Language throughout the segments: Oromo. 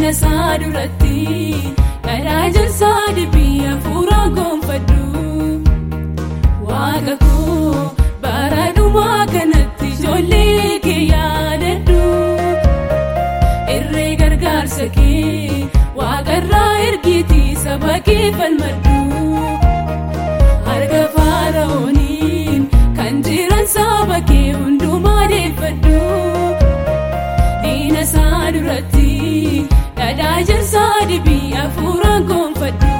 diina isaa duratti dharaa jarsaa dibbii hafuuraa gonfadhu waaqa koo bara dhumaa kanatti ijoollee kee yaadadhu irree gargaarsa kee waaqarraa ergiitii saba kee falmadhu harka faara'ooniin kan jiran saba kee hundumaa deeffadhu diina isaa duratti dhadhaa jarsaa dibii hafuuraan gonfadhu.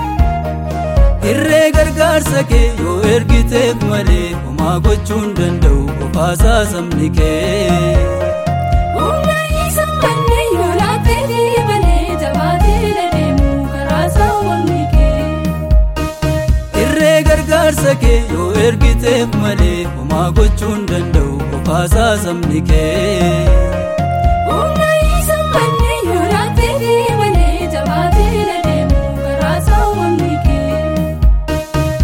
Irree gargaarsa kee yoo ergiteef malee homaa gochuun danda'u qofaasaa sabni kee. Humna isa manneen yoo laattee malee jabaatee deemu karaa saawwanni kee. Irree gargaarsa kee yoo ergiteef malee homaa gochuun danda'u qofaasaa sabni kee. Humna isa manneen yoo laattee malee jabaatee deemu karaa saawwanni kee.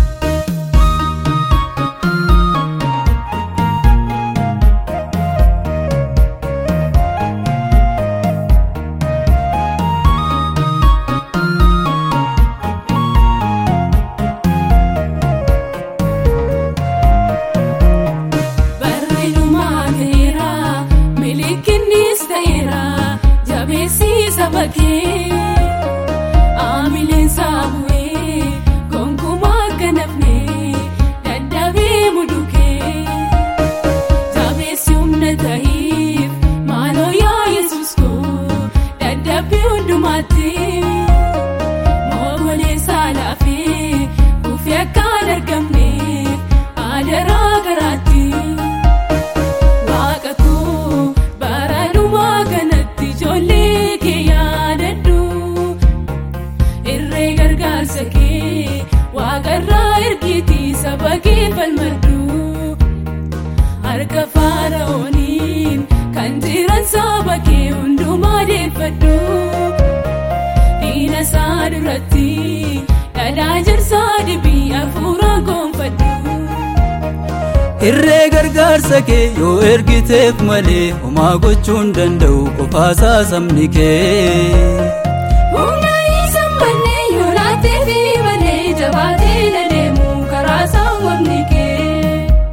Barri dhumaa ga'eera milikinnis ta'eera jabeessi saba kee aamileen saabu'ee gonkumaa akka nafne dadhabee mudukee jabeessi humna ta'iif maaloo yaa yesus koo dadhabbii hundumaatti moogolee saalaafee kufi akka hin argamneef adaraa garaatti. Waaqa koo bara dhumaa kanatti ijoollee kee yaadadhu irree gargaarsa kee waaqarraa ergiitii saba kee falmadhu harka faara'ooniin kan jiran saba kee hundumaa deeffadhu diina isaa duratti dhadhaa jarsaa dibii hafuuraan gonfadhu. Irree gargaarsa kee yoo ergiteef malee homaa gochuun danda'u qofaasaa sabni kee. Humna isa manneen yoo laattee malee jabaatee deemu karaa saawwanni kee.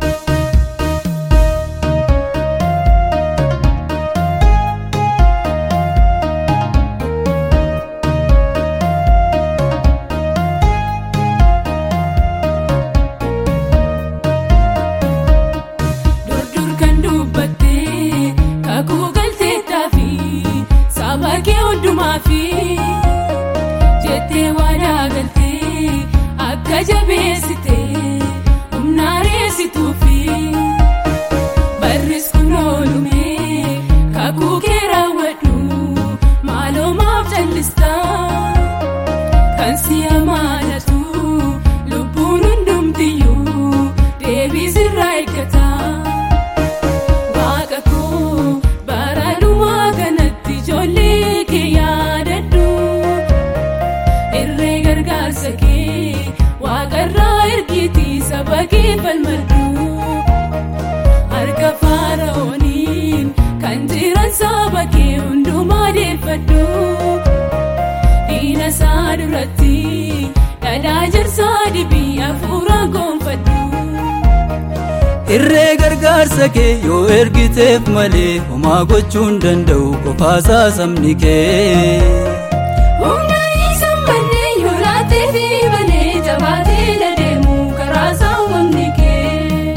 Durdur kan dubbattee kakuu galteettaa fi saba kee hundumaa fi jettee waadaa galtee akka jabeessitee humna reessituu fi barris kun oolumee kakuu kee raawwadhu maaloo maaf callistaa kan si amaanatu lubbuun hundumtiyyuu deebii sirraa eeggata. Waaqa koo bara dhumaa kanatti ijoollee kee yaadadhu irree gargaarsa kee waaqarraa ergiitii saba kee falmadhu harka faara'ooniin kan jiran saba kee hundumaa deeffadhu diina isaa duratti dhadhaa jarsaa dibii hafuuraan gonfadhu. Irree gargaarsa kee yoo ergiteef malee homaa gochuun danda'u qofaasaa sabni kee. Humna isa manneen yoo laattee malee jabaatee deemu karaa saawwanni kee.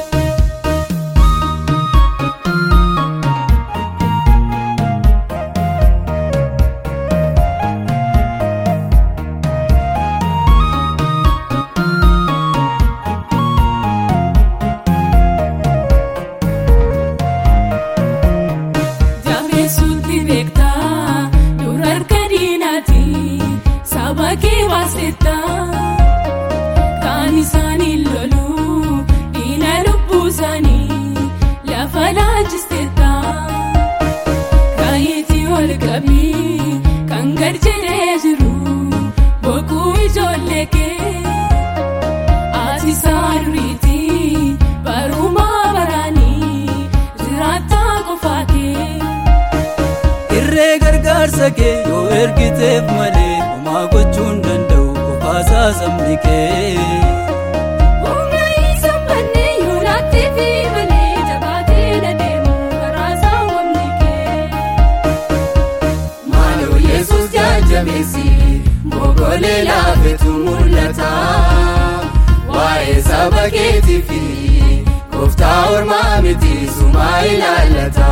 Jabeessuutti beektaa dur harka diinaati saba kee baasettaa kaan isaanii loluu diina lubbuu isaanii lafa laachisteettaa kaayetii ol qabii kan gad jedhee jiru boquu ijoollee kee ati isaa duriitii barumaa baraanii jiraattaa qofaa kee. Irree gargaarsa kee yoo ergiteef malee homaa gochuu hin danda'u qofaasaa sabni kee. Humna isa banne yoo laattee fi malee jabaatee deemu karaa saawwamni kee. Maaloo Yesuus jajjabeessi boqolee laafetu mul'ata. Waa'ee saba keetii fi kooftaa ormaa miti sumaa ilaallata.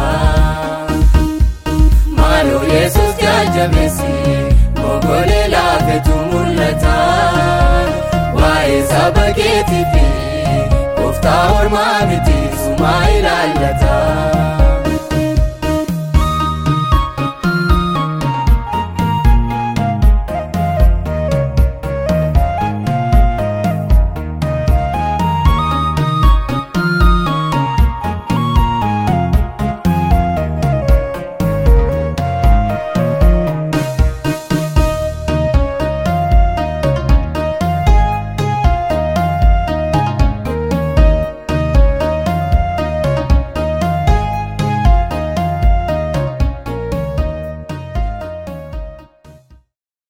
Maaloo Yesuus jajjabeessi boqolee laafetu mul'ata. Waa'ee saba keetii fi kooftaa ormaa miti sumaa ilaallata.